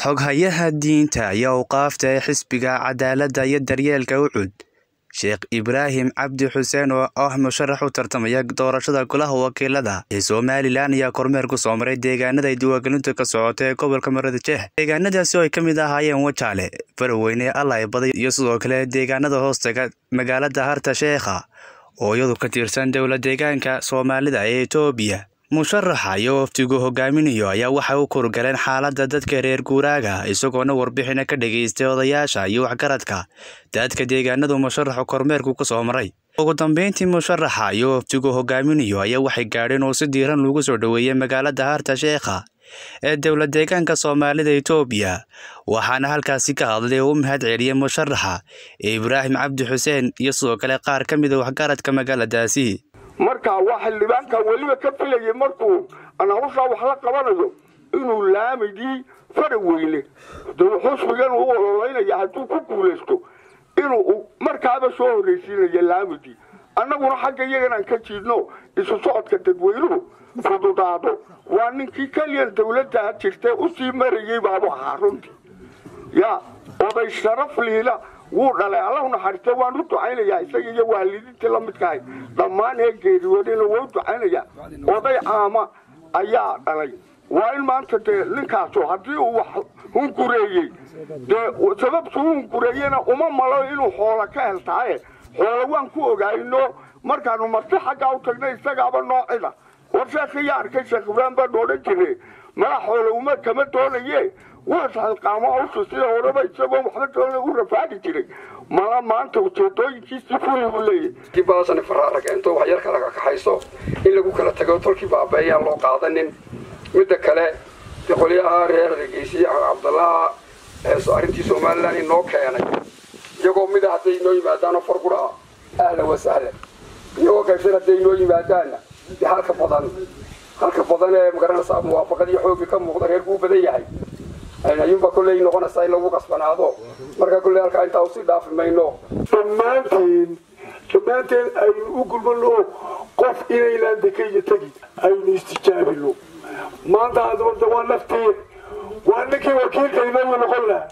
Xoghayaha diinta iyo awqaafta ee xisbiga cadaaladda iyo daryeelka Ucud Sheekh Ibraahim Cabdi Xuseen oo ah musharax u tartamaya doorashada golaha wakiilada ee Somalilan ayaa kormeer ku soo maray deegaanada ay diiwaangelintu ka socoto ee gobolka Maroodijeex deegaanadaasi oo ay ka mid ahaayeen Wajaale Faraweyne Allay Baday iyo sidoo kale deegaanada hoostaga magaalada Harta Sheekha oo iyadu ka tirsan dowlad deegaanka Soomaalida ee Itoobiya musharaxa iyo wafdigu hogaaminayo ayaa waxay u kurgaleen xaaladda dadka reer guuraaga isagoona warbixina ka dhageystay odayaasha iyo waxgaradka dadka deegaanadu musharaxu kormeerku ku soo maray ugu dambeyntii musharaxa iyo wafdigu hogaaminayo ayaa waxay gaadheen oo si diiran lagu soo dhoweeyey magaalada harta sheekha ee dowlad deegaanka soomaalida itoobiya waxaana halkaasi ka hadlay oo u mahad celiyey musharaxa ibraahim cabdi xuseen iyo sidoo kale qaar ka mida waxgaradka magaaladaasi marka waa xildhibaanka weliba ka filayay markuu anahushaa wax la qabanayo inuu laamigii faraweyne de xusbigan u ololeynaya hadduu ku guulaysto inuu markaaba soo horraysiinaya laamigii annaguna xagga iyaganaan ka jiidno isu socodka dadweynuhu fududaado waa ninkii keliyan dawladda jirtee usii marayay baabu ahaa runtii ya oday sharaf liila wuu dhalay alla naxariiste waan u ducaynayaa isaga iyo waalidiintii la midkahay dhammaan ee geeriyoodina waa u ducaynayaa oday caama ayaa dhalay waa in maanta dee ninkaasu haddii uu wax hungureeyey dee sababtuu hungureeyena uma malo inuu xoola ka heltaaye xoola waan ku ogaayno markaanu marti xaggaa u tagnay isagaaba noocida war sheekhiyaa arkay sheekh ibraahim baan odhan jire mala xoola uma kama doonaye waasalqaamo hawsha sida horeba isagoo waxba doona u rafaadi jiray mala maanta ujeedooyinkiisii furi buu leeyahy baasani faraarag intoo wax yar kala kaxayso in lagu kala tago tolkii baabeeyaan loo qaadanin midda kale qolyaha reer hargeysiye cabdallaaha arrintii somalilan inoo keenay iyagoo mida hadday inoo yimaadaano fargura ahlan wasahlan iyagoo qaybsan hadday inoo yimaadaanna de halka badan halka badan ee magaranaysaa muwaafaqad iyo xooggii ka muuqda reerku u badan yahay ayuunbaa kolley noqonaysaa in lagu qasbanaado marka kolley halkaa intaa usii dhaafi mayno dhammaanteen dhammaanteen aynu u gulmano qof inaynaan dekaya tegi aynu istijaabino maanta adabada waa naftii waa ninkii wakiilkaynagu noqon lahaa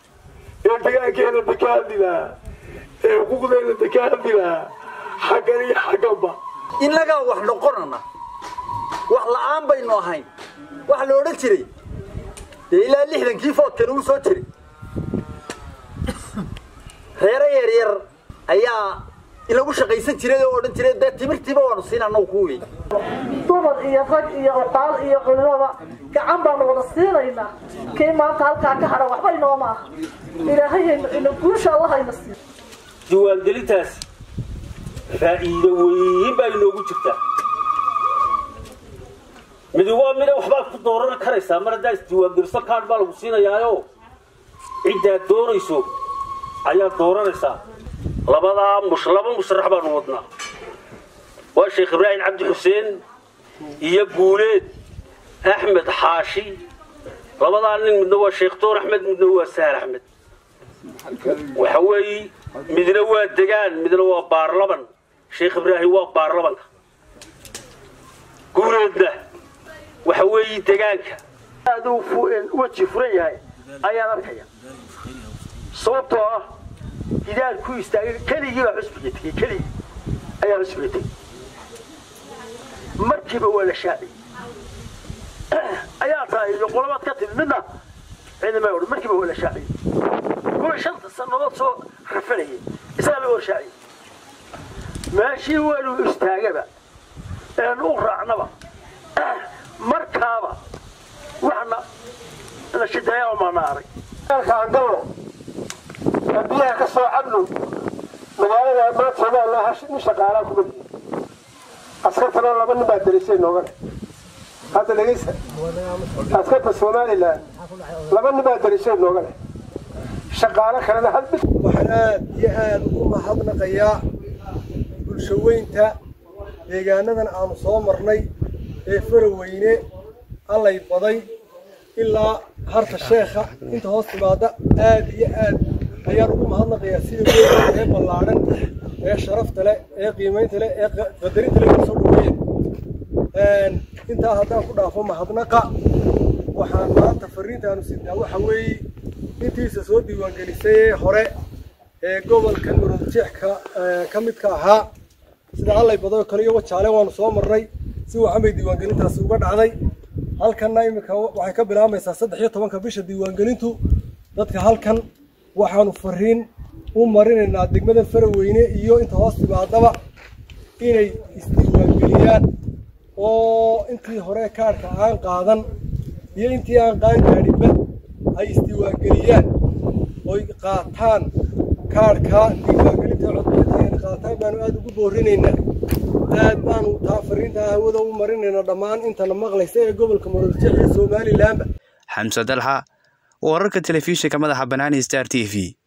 ee degaankeena deka hadli lahaa ee xuquuqdeena deka hadli lahaa xaggan iyo xagganba innagaa wax noqonana wax la-aan baynu ahayn waxa la odhan jiray dee ilaa lixdankii foodkan uu soo jiray reero yar yar ayaa inagu shaqaysan jiray oo odhan jiray dee timirtiiba waanu siin annagu ku wey dumar iyo rag iyo oqaal iyo culimaba gacan baanu wada siinaynaa kii maanta halkaa ka hadha waxba inooma aha ilaahayna guusha allahayna siiyo diiwaangelintaasi faa'iido weyn baa inoogu jirtaa midi waa mida waxbaad ku dooran karaysaa mar haddaa isdiiwaangeliso kaadh baa lagu siinayaayo ciddaad doonayso ayaad dooranaysaa labadaa mush laba musharax baanu wadnaa waa sheekh ibraahim cabdi xuseen iyo guuleed axmed xaashi labadaa nin midna waa sheekh doon axmed midna waa sahal axmed waxa weeye midna waa degaan midna waa baarlaban sheekh ibraahim waa baarlabanka guuleedna waxa weeye degaanka aaduu weji furan yahay ayaan arkaya sababtoo ah hidaal ku istaagay keligii baa xusbiga tegey keligii ayaa xusbiga tegey markiiba waa la shaaciyey ayaa tahay iyo qolabaad ka timid midna ciidamay odhan markiiba waa la shaaciyey kuwii shanta sannadood soo rafanayay isagaa laga hor shaaciyey meeshii waanu istaagaba eenu u raacnaba markaaba waxna nashidayaa maana arag aan galno biyaha ka soo cabno magaalada maanta somalilan nin shaqaalaa kuma jiro askartana laba nin baa darisay nooga leh hadda dhegeysa askarta somalilan laba nin baa darisay nooga leh shaqaalo kalena hal mid waxaan aad iyo aad ugu mahadnaqayaa bulshaweynta deegaanadan aanu soo marnay ee faraweyne allay baday ilaa harta sheekha inta hoos timaada aad iyo aad ayaan ugu mahadnaqayaa sida weyn ee ballaadhan ee sharafta leh ee qiimaynta leh ee qadarinta leh soo dhaweeyeen intaa haddaan ku dhaafo mahadnaqa waxaan maanta fariintaanu sidnaa waxa weeye intiisa soo diiwaangelisay ee hore ee gobolka murujeex ka ka midka ahaa sida allay baday oo kale iyo wajaale waanu soo marnay si wacan bay diiwaangelintaasi uga dhacday halkanna iminka waxay ka bilaabmaysaa saddex iyo tobanka bisha diiwaangelintu dadka halkan waxaanu fariin u marinaynaa degmada faraweyne iyo inta hoos timaadaba inay isdiiwaangeliyaan oo intii hore kaadhka aan qaadan iyo intii aan qaan gaadhinba ay isdiiwaangeliyaan oy qaataan kaadhka diiwaangelinta codbixinta ay qaataan baanu aada ugu boorinaynaa aad baanu taa fariintaa hawada u marinaynaa dhammaan intana maqlaysa ee gobolka murujeex iyo somalilanba xamse dalxa wararka telefishinka madaxa banaani star t v